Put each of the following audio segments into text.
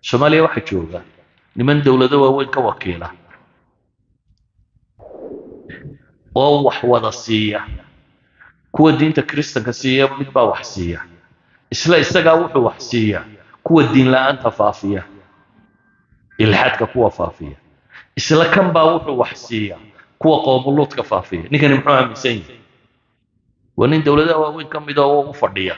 soomaaliya waxaa jooga niman dowlado waaweyn ka wakiila oo wax wada siiya kuwa diinta kristanka siiya mid baa wax siiya isla isagaa wuxuu wax siiya kuwa diin la-aanta faafiya ilxaadka kuwa faafiya isla kan baa wuxuu wax siiya kuwa qoomuluudka faafiya ninkani muxuu aaminsan yahay waa nin dowladaha waaweyn ka mid oo u fadhiya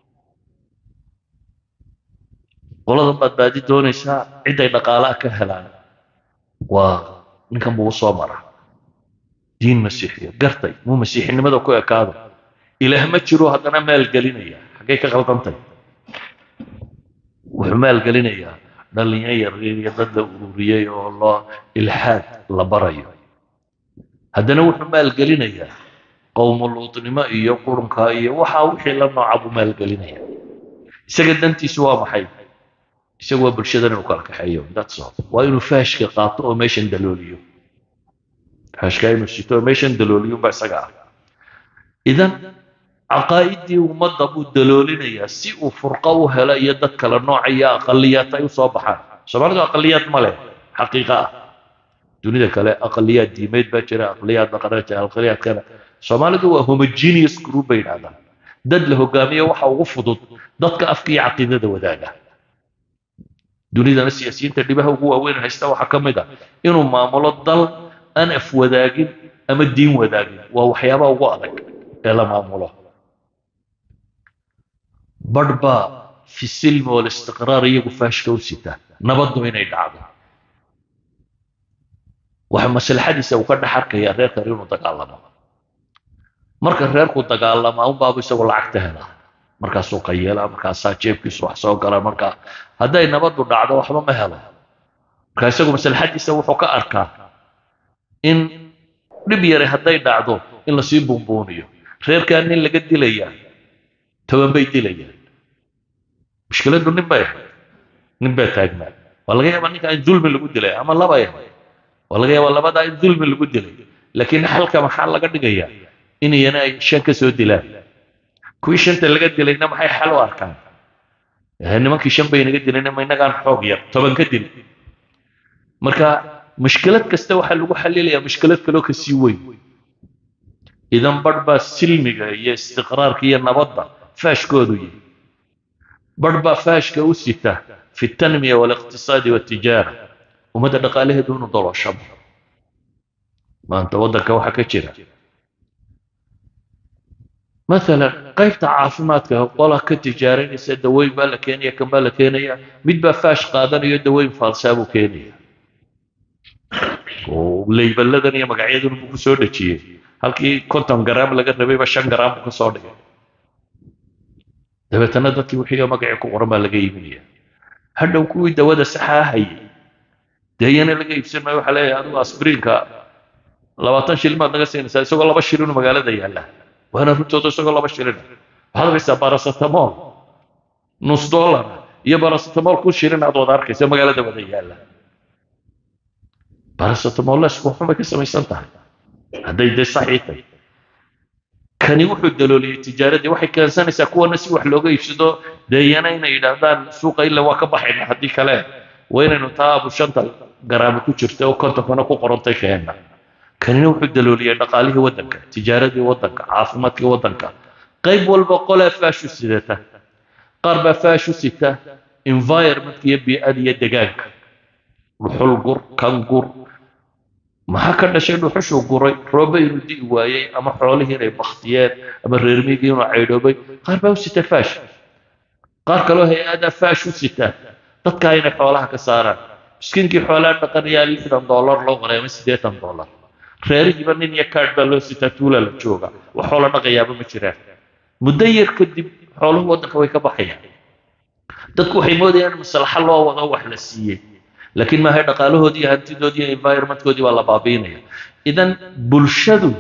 qoladan baad baadi doonaysaa ciday dhaqaalaha ka helaan waa ninkan buu usoo mara diin masiixiya gartay muu masiixinimada ku ekaado ilaah ma jiro haddana maalgelinaya xaggay ka qaldantay wuxuu maalgelinayaa dhallinyo yaryar iyo dad la ururiyey oo loo ilxaad la barayo haddana wuxuu maalgelinayaa qowmuluudnimo iyo qurunka iyo waxaa wixii la nooca buu maalgelinaya isaga dantiisu waa maxay isagu waa bulshadan inuu kala kaxeeyo that's all waa inuu faashka qaato oo meeshan dalooliyo faashka inuu sito oo meeshan dalooliyo baa isaga ah idan caqaa'idii ummadda buu daloolinayaa si uu furqo u helo iyo dad kale nooca iyo aqaliyaad ay u soo baxaan soomaalidu aqaliyaad ma leh xaqiiqa ah dunida kale aqaliyaad diimeed baa jira aqaliyaad dhaqaneed jira aqaliyaad kale soomaalidu waa homogeneous group bay yidhahdaan dad la hogaamiyo waxa ugu fudud dadka afka iyo caqiidada wadaaga dunidana siyaasiyiinta dhibaha ugu waaweyn haysta waxaa ka mid ah inuu maamulo dal aan af wadaagin ama diin wadaagin waa waxyaabaha ugu adag ee la maamulo badh baa fi silmi walistiqraar iyagu faashka u sita nabaddu inay dhacdo waxa maslaxadiisa uu ka dhex arkayaa reerkan inuu dagaalamo marka reerku dagaalamaa unbaabu isagoo lacagta helaa markaasuu qayeelaa markaasaa jeebkiisu wax soo gala markaa hadday nabaddu dhacdo waxba ma helo marka isagu maslaxadiisa wuxuu ka arkaa in dhib yare hadday dhacdo in lasii buunbuuniyo reerkaa nin laga dilayaa toban bay dilayaan mushkiladdu nin bay ahayd nin baa taagnaa waa laga yaabaa ninka in dulmi lagu dilay ama labay ahayd waa laga yaabaa labadaa in dulmi lagu dilay laakiin xalka maxaa laga dhigayaa inayana ay shan ka soo dilaan kuwii shanta laga dilayna maxay xal u arkaan nimankii shan bay naga dilayna ma inagaan xoog yar toban ka dil marka mushkilad kasta waxaa lagu xalilayaa mushkilad kaloo kasii weyn idan badh baa silmiga iyo istiqraarka iyo nabadda faashkoodu yihi badh baa faashka u sita fi tanmiya waliqtisaadi waltijaara ummadda dhaqaalaheedu inuu doloshabo maanta waddanka waxaa ka jira مثلا qaybta caafimaadka qola ka tijaaranaysa daweyn baa la keenaya kan baa la keenaya mid baa faash qaadanayo daweyn faalsaa buu keenaya oo leybaladan iyo magacyadan buu kusoo dhejiyey halkii konton garaam laga rabayba shan garaam buu kasoo dhigay dabeetana dadkii wixii magacii ku qoran baa laga iibinaya hadhow kuwii dawada saxaa hayay dee iyana laga iibsan maayo waxaa leeyahay adigu asbriinka labaatan shilin baad naga siinaysaa isagoo laba shilin magaalada yaalla waana runtooda isagoo laba shilin waxaad arkaysaa baracetamol nus dollar iyo baracetamol ku shilin aad wada arkaysa magaalada wada yaalla baracetamol lesku xumay ka samaysan tahay hadday dee saxii tahay kani wuxuu dalooliyey tijaaradii waxay keensanaysaa kuwana si wax looga iibsado deeyana inay yidhaahdaan suuqa illa waa ka baxayna haddii kale waa inaynu taa abu shanta garaamo ku jirta oo kontonkana ku qorantay keenna kanina wuxuu dalooliyey dhaqaalihii waddanka tijaaradii waddanka caafimaadkii waddanka qayb walba qolaa faashu sidata qaar baa faashu sita environmentka iyo bii'ada iyo degaanka dhuxul gur kan gur maxaa ka dhashay dhuxushuu guray roobe inuu di'i waayey ama xoolihii inay baktiyeen ama reermigii inuu caydhoobay qaar baa u sita faash qaar kaloo hay-adaa faash u sita dadkaa inay xoolaha ka saaraan miskiinkii xoolaha dhaqanayaa lixdan dollar loo qoray ama siddeetan dollar reerihiiba nin iyo kaadh baa loo sitaa tuula la jooga wax xoola dhaqayaaba ma jiraan muddo yar kadib xooluhu waddanka way ka baxayaan dadku waxay moodayaan maslaxa loo wado wax la siiyey laakiin maahay dhaqaalahoodii iyo hantidoodii iyo environmentkoodii baa la baabiinaya idan bulshadu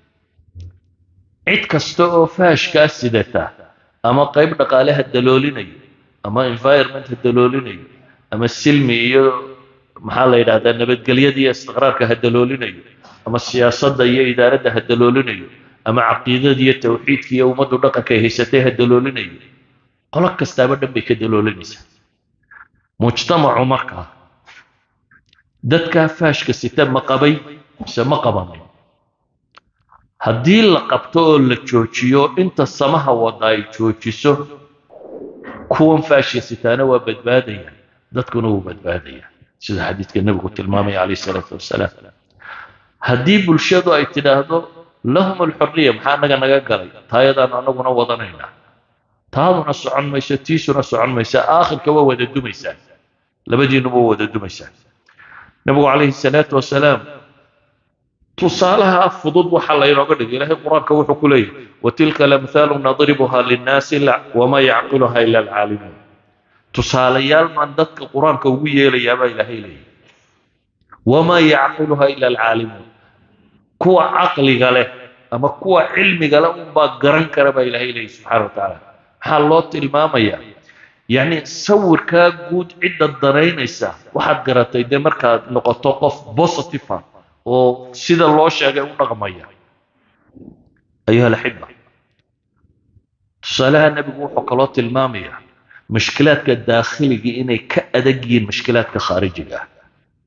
cid kasta oo faashkaa sidata ama qayb dhaqaale ha daloolinayo ama environment ha daloolinayo ama silmi iyo maxaa la yidhahdaa nabadgelyada iyo istiqraarka ha daloolinayo ama siyaasadda iyo idaaradda ha daloolinayo ama caqiidada iyo tawxiidka iyo ummaddu dhaqanka ay haysatay ha daloolinayo qolo kastaaba dhan bay ka daloolinaysaa mujtamacu markaa dadkaa faashka sita ma qabay mise ma qabanin haddii la qabto oo la joojiyo inta samaha wada ay joojiso kuwan faashka sitaana waa badbaadaya dadkuna wuu badbaadaya sida xadiidka nebigu tilmaamaya calayh isalaatu wasalaam haddii bulshadu ay tidhaahdo lahum alxuriya maxaa naga naga galay taayadaan anaguna wadanaynaa taaduna socon mayso tiisuna socon maysa aakhirka waa wada dumaysaa labadiinuba waa wada dumaysaa nebigu calayhi salaatu wasalaam tusaalaha fudud waxaa laynooga dhigay ilaahay qur-aanka wuxuu ku leeyahy watilka lamthaalu nadribuha linnaasi wamaa yacqiluha ila alcaalimuun tusaalayaal baan dadka qur-aanka ugu yeelayaabaa ilaahay leeyahy wamaa yacqiluha ila alcaalimuun kuwa caqliga leh ama kuwa cilmiga leh unbaa garan kara baa ilaahay leeyahy subxaana wa tacaala maxaa loo tilmaamayaa yacni sawirkaa guud cidda danaynaysa waxaad garatay dee markaad noqoto qof positive ah oo sida loo sheegay u dhaqmaya ayuha alaxiba tusaalaha nebigu wuxuu kaloo tilmaamayaa mushkilaadka daakhiliga inay ka adag yihiin mushkilaadka khaarijiga ah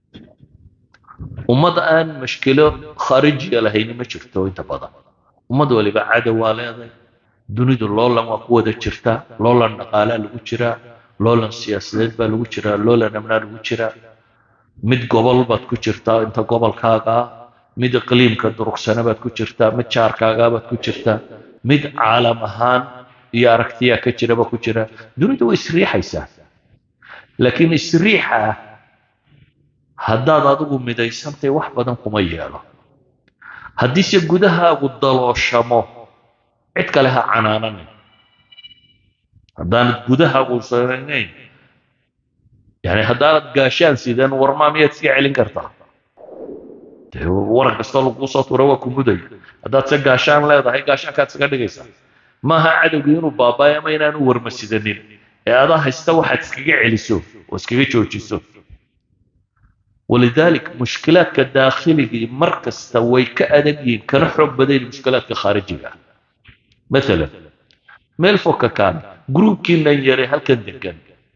ummad aan mushkilo khaarijiga lahayni ma jirto inta badan ummad waliba cadow waa leeday dunidu loolan waa ku wada jirtaa loolan dhaqaalaa lagu jiraa loolan siyaasadeed baa lagu jiraa loolan amnaa lagu jiraa mid gobol baad ku jirtaa inta gobolkaagaa mid iqliimka durugsana baad ku jirtaa mid jaarkaagaa baad ku jirtaa mid caalam ahaan iyo aragtiyaa ka jiraba ku jira dunidu way isriixaysaa laakiin isriixa ah haddaad adigu midaysantay wax badan kuma yeelo haddiise gudahaagu dalooshamo cid kale ha canaananin haddaanad gudahaagu saranayn yani haddaanad gaashaan sidan warmaa miyaad iska celin kartaa dee waran kastoo laguu soo tuura waa ku mudaya haddaad se gaashaan leedahay gaashaankaad iskaga dhigaysaa maaha cadowgii inuu baabaayo ama inaanu warma sidanin ee adaa haysta waxaad iskaga celiso oo iskaga joojiso ولذلك مشكلات داخلية مركز توي كأدبين كان حب بدين مشكلات خارجية مثلا ميل فوكا كان جروب كنا يري هل كان دكان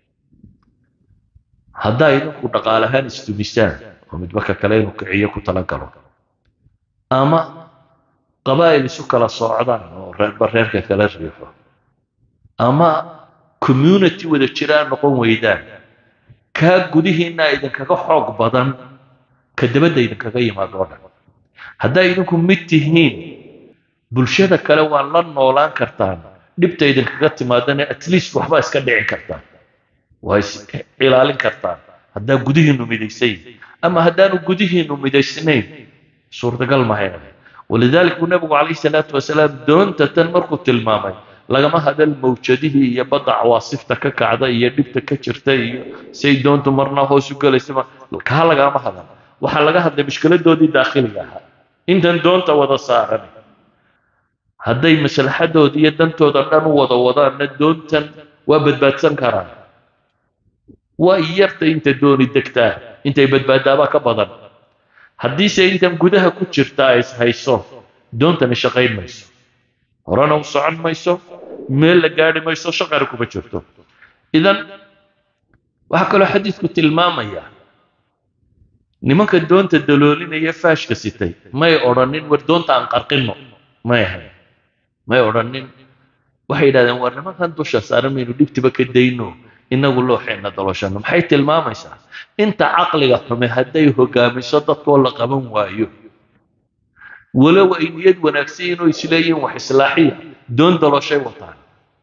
هدا يدكو دقالهان استمسان ومدبكا كلين وكعية كتلقلو أما قبائل سكلا صعدان بريركا كلا ريحو أما community ودا جيران نقوم ويدان kaa gudihiinna idinkaga xoog badan ka dabadda idinkaga yimaado o dhan haddaa idinku mid tihiin bulshada kale waa la noolaan kartaan dhibta idinkaga timaadana at least waxbaa iska dhicin kartaan waa is ilaalin kartaan haddaa gudihiinnu midaysayin ama haddaanu gudihiinnu midaysnayn suurtagal mahayna walidalik buu nabigu calayhi salaatu wasalaam doonta tan markuu tilmaamay lagama hadal mawjadihii iyo badda cawaasifta ka kacda iyo dhibta ka jirta iyo say doontu marna hoos u gelaysaba kaa lagama hadal waxaa laga hadlay mushkiladoodii daakhiliga ahaa intan doonta wada saaran hadday maslaxadooda iyo dantooda dhan u wada wadaanna doontan waa badbaadsan karaan waa yarta inta dooni degtaa intay badbaadaabaa ka badan haddiise intan gudaha ku jirta ay hayso doontani shaqayn mayso horena u socon mayso meel la gaadhi mayso shaqana kuma jirto idan waxaa kaloo xadiidku tilmaamaya nimanka doonta daloolinaya faashka sitay may odhanin war doonta aan qarqinno may ahayn may odhanin waxay yidhahdeen war nimankan dusha saaran maynu dhibtiba ka dayno inagu looxeenna dalooshano maxay tilmaamaysaa inta caqliga xume hadday hogaamiso dadkoo la qaban waayo walow ay niyad wanaagsan inuu isleeyihin wax islaaxiya doon dalooshay wataan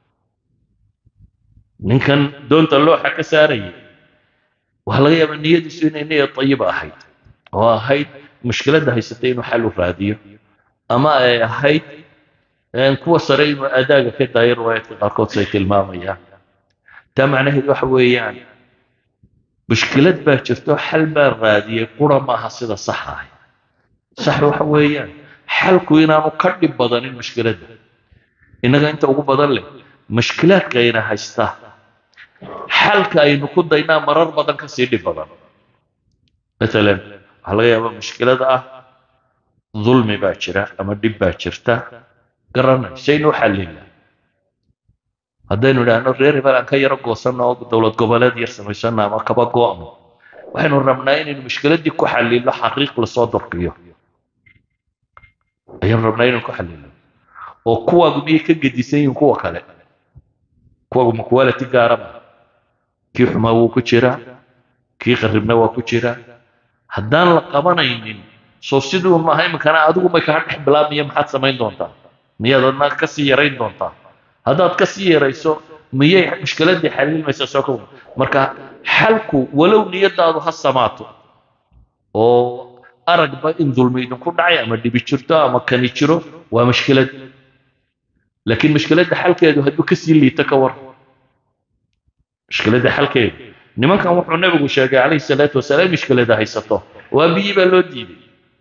ninkan doonta looxa ka saarayay waxaa laga yaabaa niyadiisu inay niyad tayiba ahayd oo ahayd mushkiladda haysatay inuu xal u raadiyo ama ay ahayd kuwa sare inuu adaaga ka daayo riwaayaadka qaarkood say tilmaamayaan taa macnaheed waxa weeyaan mushkilad baa jirto xal baa raadiyey qura maaha sida sax ah sax waxa weeyaan xalku inaanu ka dhib badanin mushkiladda innaga inta ugu badan leh mushkilaadka ayna haysta xalka aynu ku daynaa marar badan kasii dhib badan matalan waxaa laga yaabaa mushkilada ah dulmi baa jira ama dhib baa jirta garanay saynu xallina haddaynu idhaahno reer hebel aan ka yaro goosanno oo dowlad goboleed yar samaysano ama kaba go'no waxaynu rabnaa inaynu mushkiladdii ku xalilo xaqiiq lasoo dorkiyo ayaanu rabnaa inaynu ku xalilo oo kuwaagu miyay ka gedisan yihiin kuwa kale kuwaagu ma quality gaaraba kii xumaa wuu ku jiraa kii qarribna waa ku jiraa haddaan la qabanaynin soo siduu maaha iminkana adigu may kaa dhex bilaabmaya maxaad samayn doontaa miyaad adna ka sii yarayn doontaa haddaad ka sii yarayso miyay mushkiladdii xalilmaysaa soo ka marka xalku walow niyadaadu ha samaato oo aragba in dulmi idinku dhacay ama dhibi jirto ama kani jiro waa mushkilad laakiin mushkiladda xalkeedu hadduu kasii liito ka war mushkiladda xalkeedu nimankan wuxuu nabigu sheegay calayhi salaatu wasalaam mushkilada haysato waa biyi baa loo diiday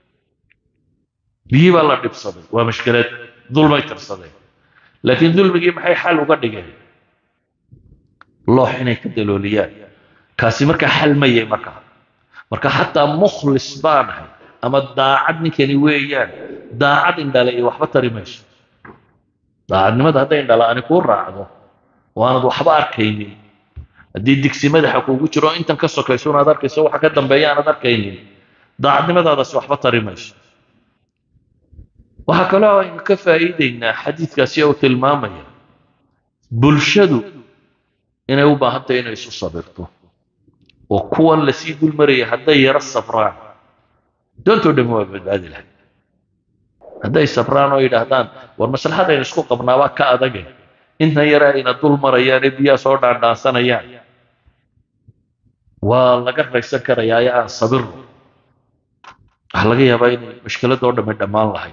biyi baa la dhibsaday waa mushkilad dulmay tirsadeen laakiin dulmigii maxay xal uga dhigeen loox inay ka dalooliyaan kaasi markaa xal mayay markaa marka xataa mukhlis baanahay ama daacad ninkani weeyaan daacad indhale iyo waxba tari mayso daacadnimada hadday indhala-ani kuu raacdo oo aanad waxba arkaynin haddii digsi madaxa kuugu jiro intan ka sokayso unaad arkayso waxa ka dambeeya aanad arkaynin daacadnimadaadaasi waxba tari mayso waxaa kaloo aynu ka faa'iideynaa xadiidkaasi uu tilmaamaya bulshadu inay u baahan tahay inay isu sabirto oo kuwan lasii dulmaraya hadday yaro sabraan doontoo dhammi waa badbaadi lahay hadday sabraan oo yidhaahdaan war maslaxadaynu isku qabnaabaa ka adage intan yare ayna dul marayaan ee biyaha soo dhaandhaansanayaan waa laga raysan karayaa ee aan sabirno waxaa laga yaabaa inay mushkiladoo dhammi dhammaan lahayd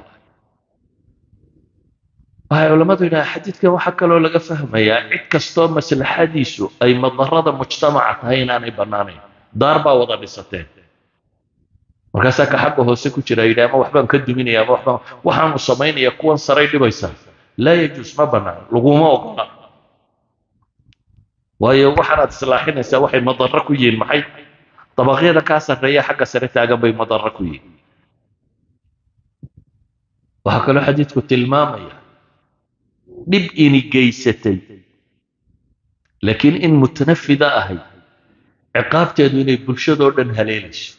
waxay culammadu yidhaha xadiidkan waxaa kaloo laga fahmayaa cid kastoo maslaxadiisu ay madarada mujtamaca tahay inaanay bannaanayn daar baa wada dhisateen markaasaa ka xagga hoose ku jira yidhi ama waxbaan ka duminaya ama waxbaan waxaanu samaynaya kuwan saray dhibaysaa laa yajuus ma bannaan laguma ogola waayo waxaanaad islaaxinaysaa waxay madarro ku yihiin maxay dabaqyada kaa sarreeya xagga sare taagan bay madarro ku yihiin waxaa kaloo xadiidku tilmaamaya dhib ini geysatay laakiin in mutanafida ahay ciqaabteedu inay bulshadoo dhan haleelayso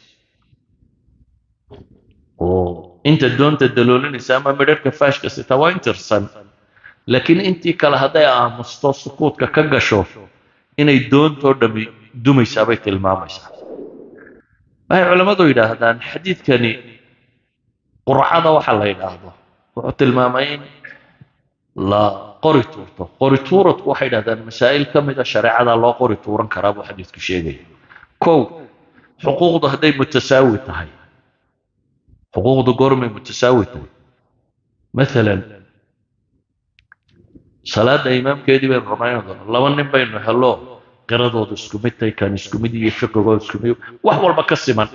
oo inta doonta daloolinaysa ama midharhka faashka sita waa intirsan laakiin intii kale hadday aamusto sukuudka ka gasho inay doontoo dhammi dumaysaa bay tilmaamaysaa waxay culammadu yidhaahdaan xadiidkani qurcada waxa la yidhaahdo wuxuu tilmaamay in la qori tuurto qori tuuradku waxay yidhahdaan masaa'il ka mida shareecada loo qori tuuran karaa buu xadiidku sheegaya kow xuquuqdu hadday mutasaawi tahay xuquuqdu goormay mutasaawi tahay maalan salaada imaamkeedii baynu ramayna doona laba nin baynu helo qiradoodu isku mid tahay kan isku mid iyo fiqigooda isku mid wax walba ka siman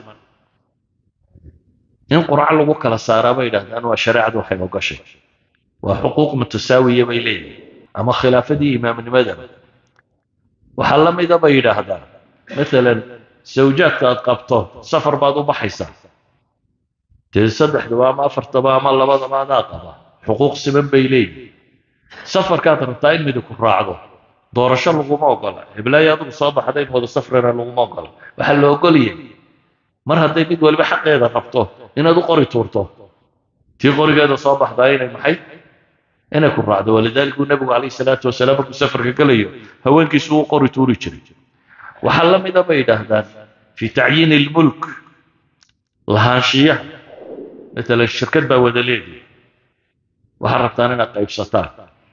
in qurco lagu kala saaraa bay yidhahdaan waa shareecadu waxay ogashay waa xuquuq mutasaawiya bay leeyihin ama khilaafadii imaamnimadaba waxaa la mida bay yidhaahdaan maalan sawjaadka aad qabto safar baad u baxaysaa dee saddexdaba ama afartaba ama labadaba adaa qaba xuquuq siman bay leeyihin safarkaad rabtaa in midig ku raacdo doorasho laguma ogola hiblaayo adigu soo baxda in wada safrina laguma ogola waxaa la ogolyahay mar hadday mid waliba xaqeeda rabto inaad u qori tuurto tii qorigeeda soo baxdaa inay maxay inay ku raacdo walidaalika uu nabigu calayhi salaatu wasalaam markuu safarka gelayo haweenkiisu u qori tuuri jiray waxaa la mida bay yidhaahdaan fi tacyiini ilmulk lahaanshiyaha matalan shirkad baa wada leedihi waxaad rabtaan inaad qaybsataan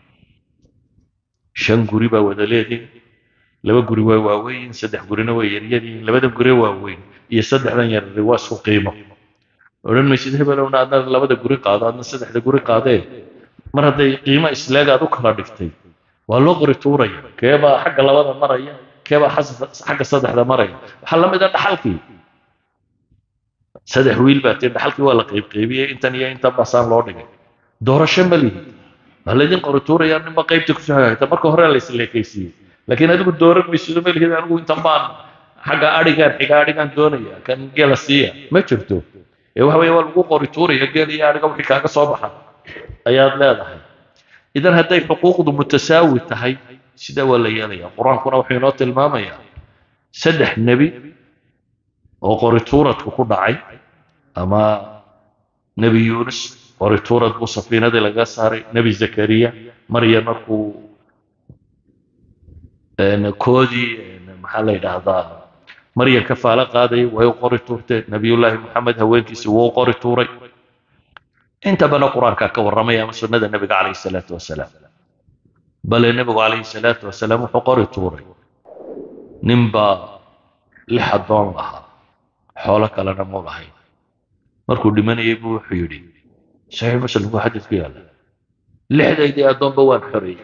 shan guri baa wada leedihin laba guri waa waaweyn saddex gurina waa yaryadiin labadan guri waaweyn iyo saddexdan yarari waa isku qiimo odhan maysid hebelowna adna labada guri qaado adna saddexda guri qaadee mar hadday qiimo isleeg aad u kala dhigtay waa loo qori tuuraya keebaa xagga labada maraya keebaa xagga saddexda maraya waxaa la mid a dhaxalkii saddex wiil baa tii dhaxalkii waa la qaybqaybiyey intan iyo intan basaan loo dhigay doorasho ma lihi waa laydin qori tuuraya ninba qaybta kusoo hagaagta marka hore la isleekaysiiyey laakiin adigu dooran maysido ma lihid anigu intan baan xagga adhigaan xiga adhigaan doonaya kan geela siiya ma jirto ee waxa weeye waa lagu qori tuuraya geel iyo adhiga wixii kaaga soo baxa ayaad leedahay idan hadday xuquuqdu mutasaawi tahay sidaa waa la yeelaya qur-aankuna wuxuu inoo tilmaamayaa saddex nebi oo qorituuradku ku dhacay ama nebi yuunus qorituurad buu safiinadii laga saaray nebi zakariya maryam markuu koodii maxaa la yidhaahdaa maryam ka faalo qaadayay way u qori tuurteen nebiyullaahi moxamed haweenkiisi wuu u qori tuuray inta badan qur-aankaa ka warramaya ama sunnada nebiga calayhi salaatu wasalaam bale nebigu calayhi salaatu wasalaam wuxuu qori tuuray ninbaa lix addoon lahaa xoolo kalena mu lahayn markuu dhimanayay buu wuxuu yidhi saxiix muslim buu xadiid ku yaalla lixdaydii addoonba waan xoreeyey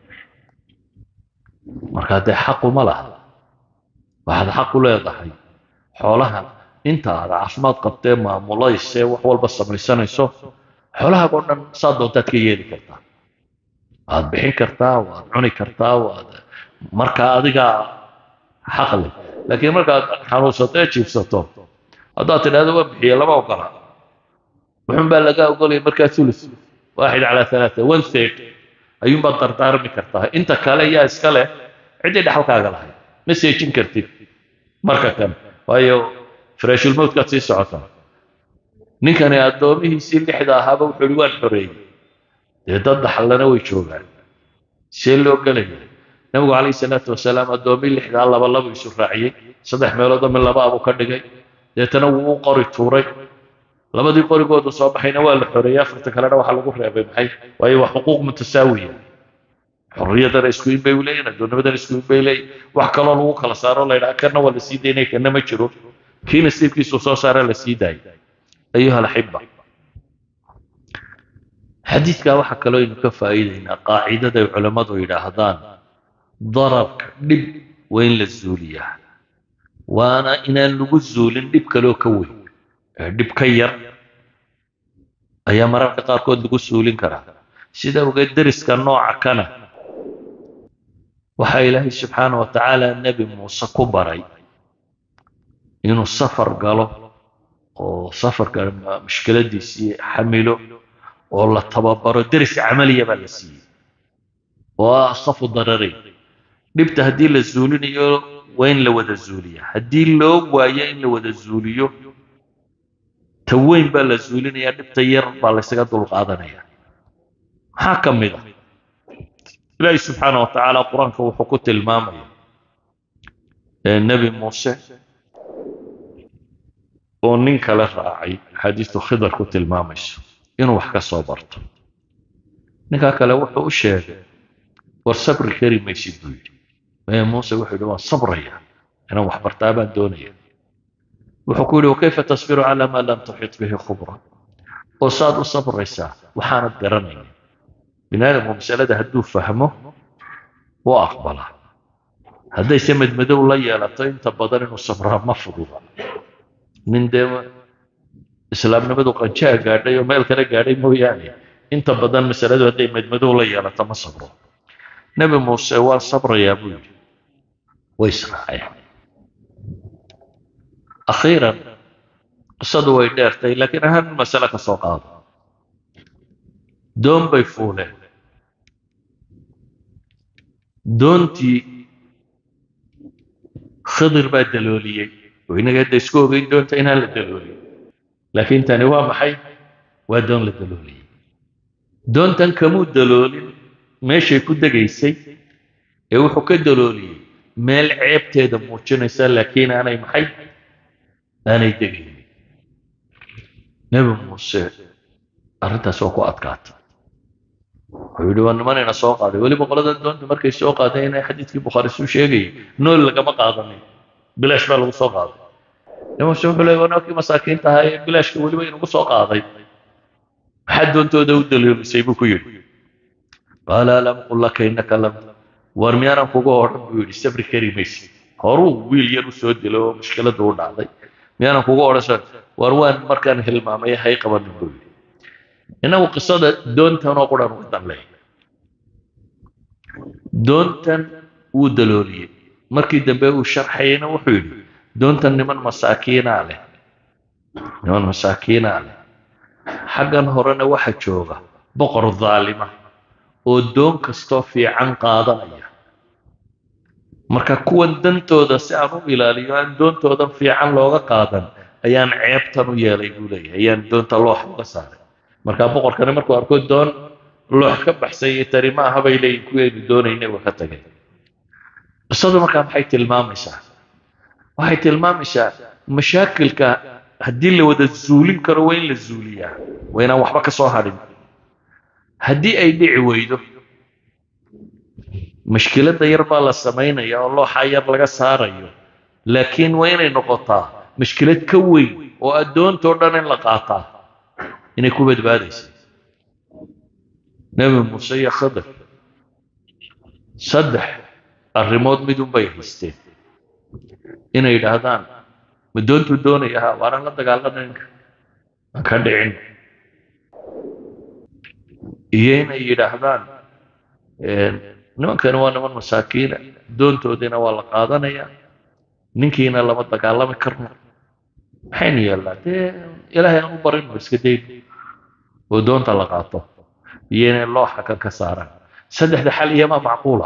markaa dee xaquma laha waxaad xaq u leedahay xoolaha inta aad caafimaad qabtee maamulaysee wax walba samaysanayso xoolahaaga oo dhan saa doontaad ka yeeli kartaa waad bixin kartaa waad cuni kartaa waad markaa adigaa xaq leh laakiin markaad xanuunsato ee jiifsato haddaad tidhahdo waa bixiye lama ogola wuxun baa laga ogolaya markaa ulus waaxid calaa alaata one third ayuunbaad dardaarmi kartaa inta kale yaa iska leh ciddii dhexalkaaga lahay ma seejin kartid marka kan waayo firaashulmowtkaad sii socotaa ninkani addoomihiisii lixda ahaaba wuxuu ihi waan xoreeyey dee dad dhaxallana way joogaan see loo gelaya nabigu calayhi salaatu wasalaam addoommii lixdaa laba labu isu raaciyey saddex meeloodoo min laba abuu ka dhigay deetana wuu u qori tuuray labadii qorigoodu soo baxayna waa la xoreeyey afarta kalena waxaa lagu reebay maxay waayo waa xuquuq mutasaawiya xorriyadana isku in bay leeyihin addoonnimadana isku in bay leeyihin wax kaloo lagu kala saaro la yidhaha kana waa la sii daynaya kana ma jiro kii nasiibkiisu soo saara la sii daayay ayuha alaxiba xadiidkaa waxaa kaloo aynu ka faa'iidaynaa qaacidada ay culammadu yidhaahdaan dararka dhib waa in la zuuliyaa waana inaan lagu zuulin dhib kaloo ka weyn ee dhib ka yar ayaa mararka qaarkood lagu suulin karaa sida ogeed deriska nooca kana waxaa ilaahay subxaana wa tacaala nebi muuse ku baray inuu safar galo oo safarka mushkiladiisii xamilo oo la tababaro deris camaliya baa la siiyey oo ah akhafu darareyn dhibta haddii la zuulinayo waa in la wada zuuliya haddii loo waayo in la wada zuuliyo ta weyn baa la zuulinaya dhibta yar baa laysaga dulqaadanaya maxaa ka mid a ilaahi subxaana wa tacaala qur-aanka wuxuu ku tilmaamaya nebi muuse oo nin kale raacay axaadiistu khidar ku tilmaamayso inuu wax ka soo barto ninkaa kale wuxuu u sheegay war sabri kari maysid buu yidhi maya muuse wuxuu yidhi waan sabraya inaan wax bartaa baan doonaya wuxuu ku yidhi wakayfa tasbiru calaa maa lam tuxit bihi khubra oo saad u sabraysaa waxaanad garanaya bini aadamku masalada hadduu fahmo wuu aqbalaa haddayse madmadow la yeelato inta badan inuu sabraa ma fududa nin dee islaamnimadu qanjaa gaadhay oo meel kale gaadhay mooyaane inta badan masaladu hadday madmadow la yeelato ma sabro nebi muuse waa sabrayaa buu yidhi way israaceen akhiiran qisadu way dheertay laakiin hal masale ka soo qaado doon bay fuuleen doontii khidir baa dalooliyey oo inaga hadda isku ogeyn doonta inaan la daloolin laakiin tani waa maxay waa doon la dalooliyey doontan kamuu daloolin meeshay ku degaysay ee wuxuu ka dalooliyey meel ceebteeda muujinaysa laakiin aanay maxay aanay degaynin nebi muuse arrintaas waa ku adkaatay wuxuu yidhi waa nimanayna soo qaaday weliba qolada doonta markay soo qaadeen inay xadiidkii bukhaari suu sheegayay nool lagama qaadanin bilaash baa lagu soo qaaday nebi muuse wuxuu leeyay wanaakii masaakiinta ahaa ee bilaashka weliba inagu soo qaaday maxaad doontooda u daloolisay buu ku yidhi qaala alam qul laka innaka lam war miyaanan kuga odhan buu yidhi sabri kari maysid horuu wiil yar u soo dilo oo mushkiladu u dhacday miyaanan kuga odhan war waan markaan hilmaamay hay qabanin buu yidhi innagu qisada doontan oo quran uga danley doontan wuu dalooliyey markii dambe uu sharxayna wuxuu yidhi doontan niman masaakiinaa leh niman masaakiinaa leh xaggan horena waxa jooga boqor dhaalima oo doon kastoo fiican qaadanaya marka kuwan dantooda si aan u ilaaliyo aan doontoodan fiican looga qaadan ayaan ceebtan u yeelay buu leeyahay ayaan doonta loox uga saaray marka boqorkani markuu arko doon loox ka baxsan iyo tani ma aha bay leeyihin kuwaynu doonaynay waa ka tagay qisadu markaa maxay tilmaamaysaa waxay tilmaamaysaa mashaakilka haddii la wada zuulin karo waa in la zuuliyaa waa inaan waxba ka soo hadhin haddii ay dhici weydo mashkiladda yar baa la samaynaya oo looxa yar laga saarayo laakiin waa inay noqotaa mashkilad ka weyn oo addoontoo dhan in la qaataa inay ku badbaadaysa nebi muuse iyo khadar saddex arrimood midun bay haysteen inay yidhaahdaan ma doontuu doonaya ha waanan la dagaalamaynka aan ka dhicin iyo inay yidhaahdaan nimankani waa niman masaakiina doontoodiina waa la qaadanayaa ninkiina lama dagaalami karno maxaynu yeelnaa dee ilaahay aan u barino iska dayno oo doonta la qaato iyo inay looxa kan ka saaraan saddexda xal iyamaa macquula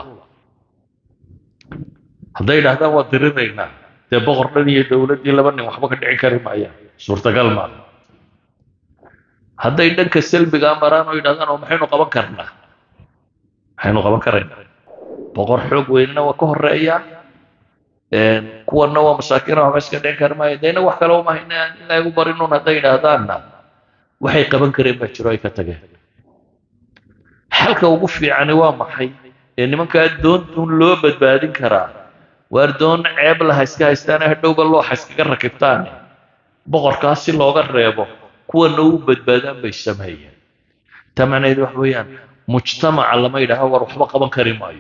hadday idhahdaan waa diriraynaa dee boqor dhan iyo dowladdii laba nin waxba ka dhicin kari maayaan suurtagal maaha hadday dhanka salbigaa maraan oo yidhahdaan oo maxaynu qaban karnaa maxaynu qaban karaynaa boqor xoog weynina waa ka horeeyaa kuwanna waa masaakiina waxba iska dhicin kari maayo dee inaga wax kale uma hayna aan ilaahay u barinuun hadday yidhaahdaanna waxay qaban kareen baa jiro ay ka tageen xalka ugu fiicani waa maxay ee nimankaa doontun loo badbaadin karaa waar doon ceeb laha iska haystaane hadhowba looxa iskaga rakibtaan boqorkaas si looga reebo kuwana u badbaadaan bay sameeyeen taa macnaheedu waxa weeyaan mujtamaca lama yidhaaho war waxba qaban kari maayo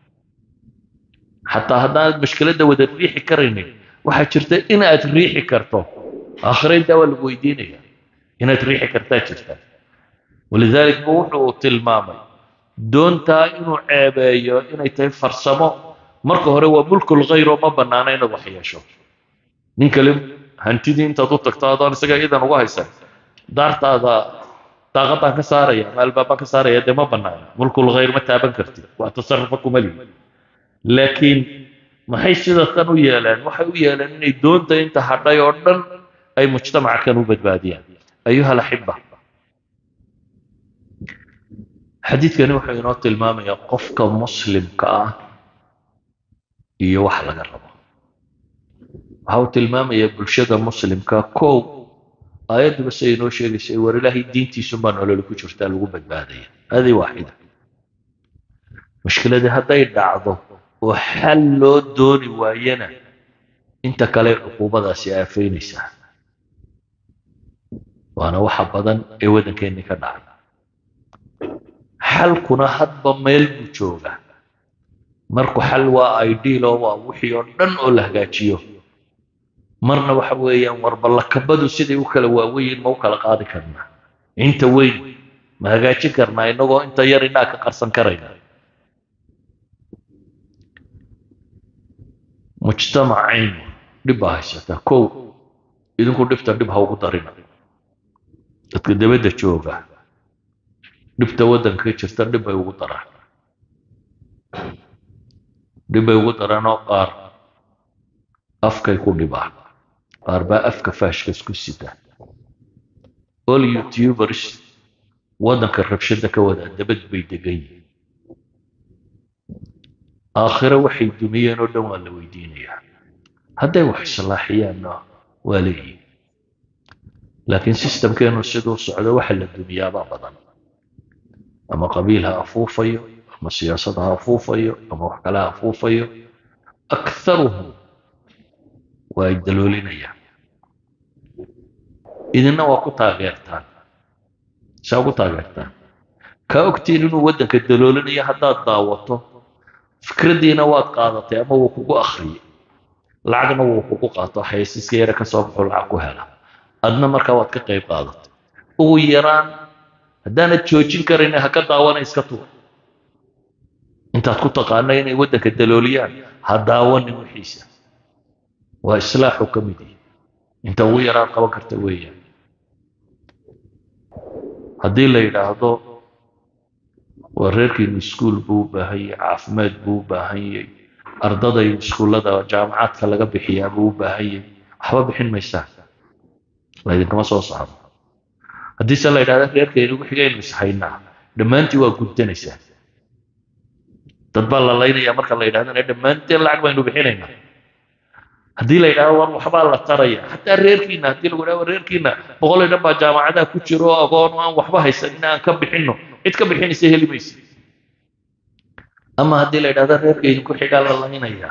xataa haddaanad mashkiladda wada riixi karaynin waxaa jirta inaad riixi karto aakhira intaa waa lagu weydiinaya inaad riixi kartaa jirta walidalik bu wuxuu tilmaamay doontaa inuu ceebeeyo inay tahay farsamo marka hore waa mulkul khayr oo ma bannaana inaad wax yeesho nin kale hantidii intaad u tagto adoon isaga idan uga haysan daartaada daaqadaan ka saaraya ama albaabaan ka saaraya dee ma bannaana mulkul khayr ma taaban kartid waa tasarufa kuma lihi laakiin maxay sida tan u yeeleen waxay u yeeleen inay doonta inta hadhay oo dhan ay mujtamaca kan u badbaadiyaan ayuha alaxiba xadiidkani wuxuu inoo tilmaamayaa qofka muslimka ah iyo wax laga rabo waxa uu tilmaamayaa bulshada muslimka kow aayadduba siday inoo sheegaysay war ilaahay diintiisunbaa nololi ku jirtaa lagu badbaadaya hadii waaxida mushkiladii hadday dhacdo oo xal loo dooni waayana inta kale cuquubadaasi aafaynaysaa waana waxa badan ee waddankeennii ka dhacay xalkuna hadba meel buu joogaa marku xal waa ideal oo waa wixii oo dhan oo la hagaajiyo marna waxa weeyaan warbalakabadu siday u kala waaweyiin ma u kala qaadi karnaa inta weyn ma hagaajin karnaa innagoo inta yar indhaa ka qarsan karayna mujtamacaynu dhib baa haysataa kow idinku dhibta dhib ha ugu darina dadka dabadda jooga dhibta waddanka ka jirta dhib bay ugu daraan dhib bay ugu daraan oo qaar afkay ku dhibaan qaar baa afka faashka isku sita all youtubers waddanka rabshada ka wadaa dabad bay degan yihiin aakhiro waxay dumiyeen oo dhan waa la weydiinayaa hadday wax islaaxiyaanna waa leeyihin laakiin sistamkeenu siduu socdo waxa la dumiyaabaa badan ama qabiil ha afuufayo ama siyaasad ha afuufayo ama wax kale ha afuufayo akharuhum waa ay daloolinayaan idinna waa ku taageertaan saa ugu taageertaan kaa ogtiin inuu waddanka daloolinayo haddaad daawato fikraddiina waad qaadatay ama wuu kugu akhriyay lacagna wuu kugu qaato xayasiiska yare ka soo baxo lacag ku hela adna markaa waad ka qayb qaadatay ugu yaraan haddaanad joojin karayn ha ka daawana iska tuur intaad ku taqaana inay waddanka dalooliyaan ha daawanin wixiisa waa islaaxu ka mid yihi inta ugu yaraan qaban karta weeyaan haddii la yidhaahdo waa reerkiinu iskuol buu u baahan yahay caafimaad buu u baahan yahay ardada iyo iskuullada jaamacaadka laga bixiyaa buu u baahan yahay waxba bixin maysaa laydinkama soo socdo haddiise la yidhahda reerka inagu xigaynu ishaynaa dhammaantii waa guddanaysaa dad baa la laynayaa marka la yidhahdana dhammaanteen lacag baynu bixinaynaa haddii la yidhahdo war waxbaa la taraya xataa reerkiina haddii lagu yidhahdo reerkiina boqol iyo dhan baa jaamacadaha ku jiro oo agoon aan waxba haysanin aan ka bixinno cid ka bixinaysa heli maysa ama haddii la yidhahdo reerka idinku xigaa la laynayaa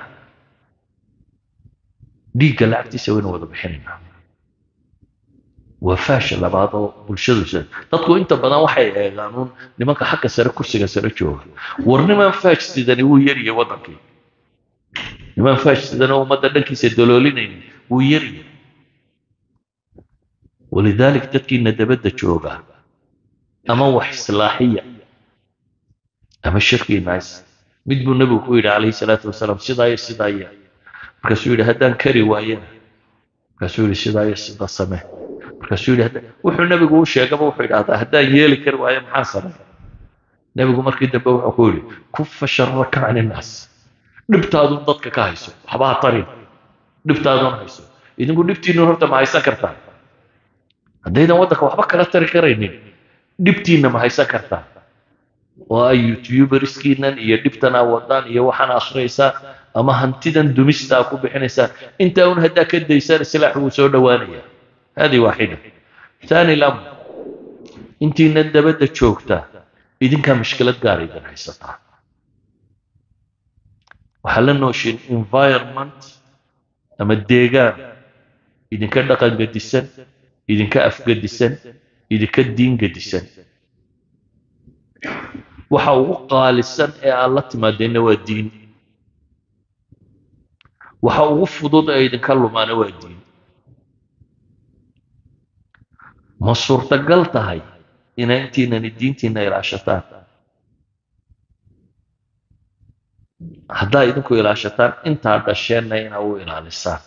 dhiigga lacagtiisa waynu wada bixinaynaa waa faasha labaad oo bulshadu dadku inta badan waxay eegaan uun nimanka xagga sare kursiga sare jooga war niman faaj sidani wuu yaryahay waddankii niman faaj sidani oo ummadda dhankiisa daloolinaynin wuu yaryahay walidaalik dadkiina dabadda jooga ama wax islaaxiya ama shirkiina is mid buu nebigu ku yidhi calayhi salaatu wasalaam sidaa iyo sidaa iyo markaasuu yidhi haddaan kari waayana markaasuu yidhi sidaa iyo sida samee markaasuu yidhi wuxuu nebigu u sheegaba wuxuu yidhahdaa haddaan yeeli kari waayo maxaan sameeya nebigu markii dambe wuxuu ku yidhi kufa sharaka can innaas dhibtaadun dadka ka hayso waxba ha tarin dhibtaadun hayso idinku dhibtiinnu horta ma haysan kartaa haddaydan waddanka waxba kala tari karaynin dhibtiinna ma haysan kartaa oo ay youtuberskiinan iyo dhibtanaa wadaan iyo waxaana akhriyaysaa ama hantidan dumistaa ku bixinaysaa intaa un haddaa ka daysaan islaax wuu soo dhowaanaya هذه واحدة ثاني الأمر انت ندبت جوكتا إذن كان مشكلة قاري إذن حيستها وحلنا نوشين environment أما الديغان إذن كان دقان قدسان إذن كان أف قدسان إذن كان دين قدسان waxa ugu qaalisan ee aan la timaadeenna waa diin waxa ugu fudud ee idinka lumaana waa diin ma suurtagal tahay inay intiinani diintiina ilaashataan haddaa idinku ilaashataan intaa dhasheenna inaa u ilaalisaan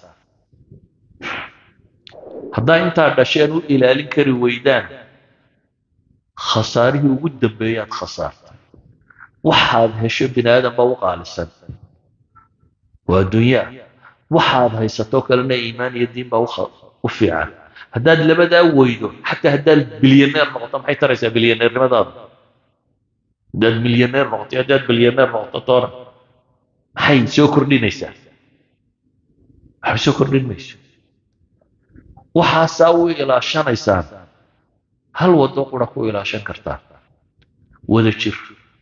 haddaa intaa dhasheen u ilaalin kari weydaan khasaarihii ugu dambeeyaad khasaartay waxaad hesho bini aadan baa u qaalisan waa adduunyaa waxaad haysatoo kalena iimaan iyo diin baa u fiican haddaad labadaa weydo xataa haddaad bilyaneer noqoto maxay taraysaa bilyaneernimadaada haddaad milyaneer noqoto haddaad bilyaneer noqoto toona maxay soo kordhinaysaa waxba soo kordhin mayso waxaasaa u ilaashanaysaan hal waddo qura ku ilaashan kartaa wada jir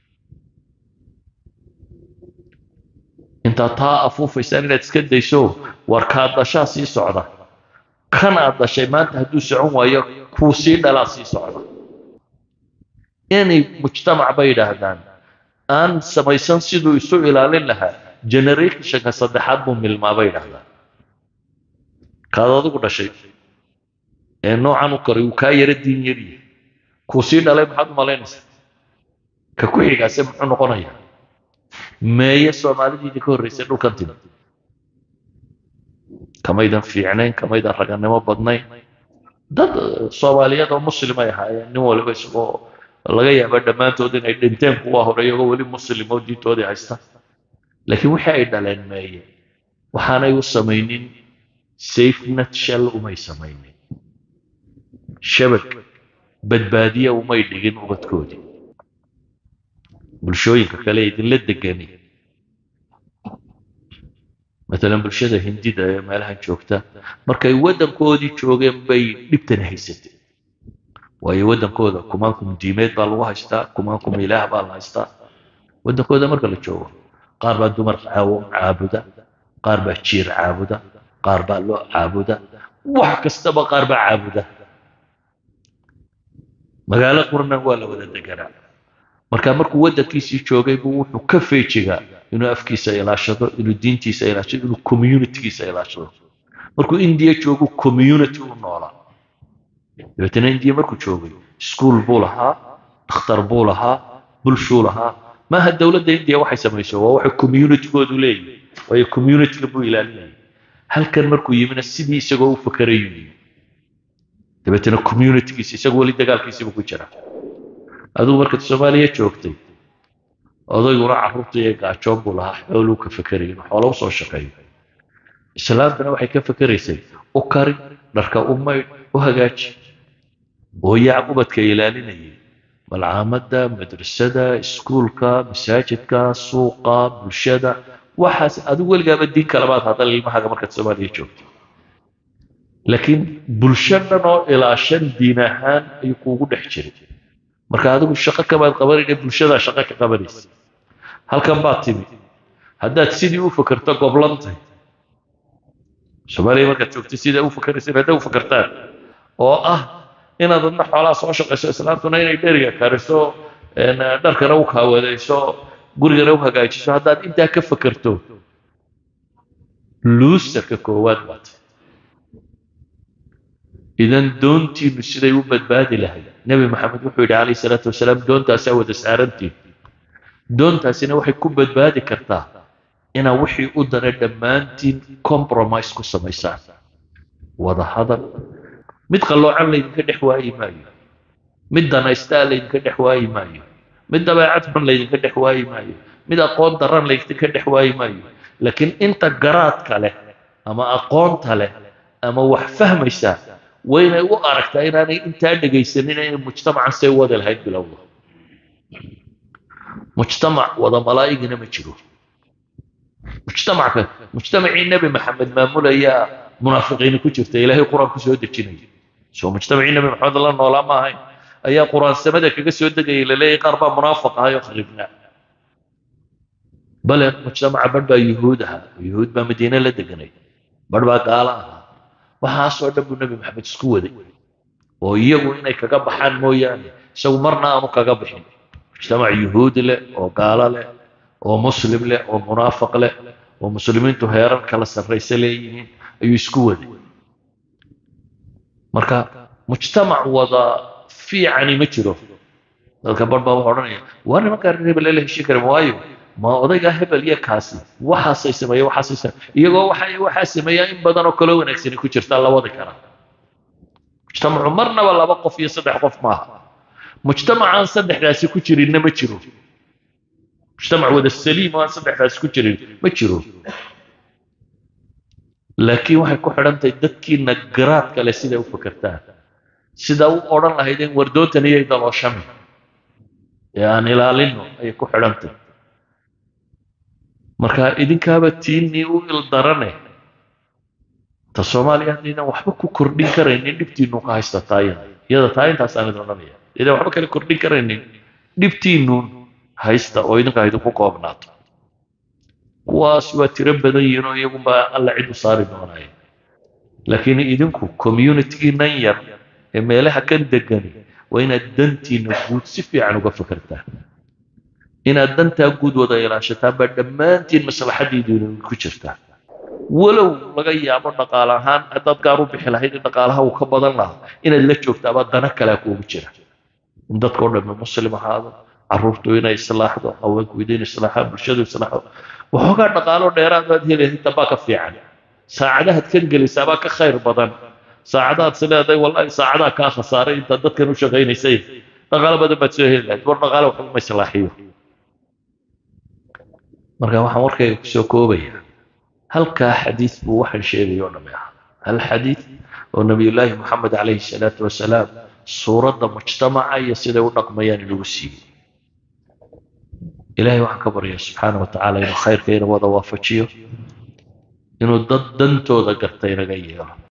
intaad taa afuufaysaan inaad iska dayso war kaa dashaa sii socda kan aad dashay maanta hadduu socon waayo kuu sii dhalaa sii socda inay mujtamac bay yidhaahdaan aan samaysan siduu isu ilaalin lahaa generationka saddexaad buu milmaa bay yidhaahdaan kaad adigu dhashay ee noocan u koray uu kaa yara diin yaryahay kuu sii dhalay maxaad u malaynaysaa ka ku xigaase muxuu noqonayaa meeye soomaalidii idinka horreysay dhulkan timi kamaydan fiicnayn kamaydan raganimo badnayn dad soomaaliyeed oo muslimay ahaayeen nin waliba isagoo laga yaaba dhammaantood inay dhinteen kuwa hore iyagoo weli muslim oo diintoodii haysta laakiin wixii ay dhaleen meeye waxaanay u samaynin safe nutshell umay samaynin shabag badbaadiya umay dhigin ubadkoodii bulshooyinka kale idinla degani matalan bulshada hindida ee meelahan joogta markay waddankoodii joogeen bay dhibtan haysatay waayo waddankooda kumaankum diimeed baa lagu haystaa kumaankum ilaah baa la haystaa waddankooda marka la joogo qaar baa dumar caabuda qaar baa jiir caabuda qaar baa loo caabuda wax kastaba qaar baa caabuda magaalo qurnan waa la wada deganaa marka markuu waddankiisii joogay buu wuxuu ka feejigaa inuu afkiisa ilaashado inuu diintiisa ilaashado inuu communitygiisa ilaashado markuu indiya joogu community u noolaa dabeetana indiya markuu joogay iskuol buu lahaa dhakhtar buu lahaa bulshuu lahaa maaha dowladda indiya waxay samayso waa waxay communitygoodu leeyihin waayo communityga buu ilaalinayay halkan markuu yimina sidii isagoo u fakarayuu yimi dabeetana communitygiisa isagoo weli dagaalkiisiibu ku jira adigu markaad soomaaliya joogtay odayguna carruurta iyo gaajoon buu lahaa xooluu ka fekeraya inuu xoolo usoo shaqeeyo islaamtana waxay ka fekeraysay u kari dharka u maydh u hagaaji oo yaa ubadka ilaalinayay malcaamadda madrasada iskuulka masaajidka suuqa bulshada waxaas adigu weligaaba diin kalabaad hadal ilmahaaga markaad soomaaliya joogto laakiin bulsho dhan oo ilaashan diin ahaan ayuu kuugu dhex jiray marka adigu shaqo kamaad qabanayna bulshadaa shaqo ka qabanaysa halkan baad timi haddaad sidii u fakerto goblantay soomaaliya markaad joogtay sidaa u fakeraysa hadday u fakertaan oo ah inaad adna xoolaha soo shaqayso islaantuna inay dheriga kariso dharkana u kaawadayso gurigana u hagaajiso haddaad intaa ka fakerto luusarka koowaad baad idan doontiinu siday u badbaadi lahayd nebi maxamed wuxuu yidhi calayhi salaatu wasalaam doontaasaa wada saarantiin doontaasina waxay ku badbaadi kartaa inaad wixii u dana dhammaantiin compromise ku samaysaan wada hadal mid qalloocan laydinka dhex waayi maayo mid danaystaa laydinka dhex waayi maayo mid dabeecad xun laydinka dhex waayi maayo mid aqoon daran laydinka dhex waayi maayo laakiin inta garaadka leh ama aqoonta leh ama wax fahmaysaa waynay u aragtaa inaanay intaa dhegaysanin inay mujtamacan say wadi lahayd bilowda mujtamac wada malaa'igina ma jiro mujtamacka mujtamacii nebi maxamed maamulayaa munaafiqiini ku jirta ilaahay qur-aan ku soo dejinaya soo mujtamacii nebi maxamed la noolaa ma ahayn ayaa qur-aan samada kaga soo degayay laleeyahay qaar baa munaafiq ahay oo kharibnaa bale mujtamaca badh baa yuhuud ahaa yuhuud baa madiine la deganay badh baa gaalo ahaa waxaasoo dhan buu nebi maxamed isku waday oo iyagu inay kaga baxaan mooyaane isagu marna aanu kaga bixin mujtamac yuhuudi leh oo gaalo leh oo muslim leh oo munaafiq leh oo muslimiintu heerar kala sarraysa leeyihiin ayuu isku waday marka mujtamac wada fiicani ma jiro dadka bar baa wuxuu odhanaya waa nimankaa reer hebel la heshin karin waayo ma odaygaa hebel iyo kaasi waxaasay sameeye waxaasay sameeye iyagoo waxay waxaa sameeyaa in badan oo kaloo wanaagsani ku jirtaa la wadi karaa mujtamacu marnaba laba qof iyo saddex qof maaha mujtamacaan saddexdaasi ku jirinna ma jiro mujtamac wada saliim oo aan saddexdaasi ku jirin ma jiro laakiin waxay ku xidhantahay dadkiina garaadka leh siday u fakertaan sidaa u odhan lahaydeen wardoontan iyay dalooshami ee aan ilaalino ayay ku xidhantahay marka idinkaaba tiinnii u ildarane ta soomaaliya haddaydan waxba ku kordhin karaynin dhibtiinu ka haysta taayina iyada taa intaasaan idin odhanaya idan waxba kale kordhin karaynin dhibtiinuun haysta oo idinka idinku koobnaato kuwaas waa tiro badan yihiin oo iyagunbaa alla cid u saari doonaya laakiin idinku communitygiinan yar ee meelaha kan degani waa inaad dantiina guud si fiican uga fakertaan inaad dantaa guud wada ilaashataan baa dhammaantiin maslaxadiidiina ku jirtaa walow laga yaabo dhaqaale ahaan haddaad gaar u bixi lahayd in dhaqaalaha uu ka badan lahaa inaad la joogtaaba dana kalea kuugu jira in dadkao dhammi muslim ahaado carruurtu inay islaaxdo haweenku idin islaaxaa bulshadu islaaxdo waxoogaa dhaqaalo dheeraad baad helayd tabaa ka fiican saacadahaad kan gelaysaabaa ka khayr badan saacadahaad is leedahay wallahi saacadaa kaa khasaaray intaad dadkan u shaqaynaysay dhaqaalo badan baad soo heli lahayd war dhaqaale waxba ma islaaxiyo marka waxaan warkayga kusoo koobaya halkaa xadiid buu waxaan sheegay oo dhammi ahaa hal xadiid oo nabiyullaahi moxamed calayhi salaatu wasalaam suuradda mujtamaca iyo siday u dhaqmayaan inagu siiyey ilaahay waxaan ka baryaa subxaana wa tacaala inuu khayrka ina wada waafajiyo inuu dad dantooda garta inaga yeelo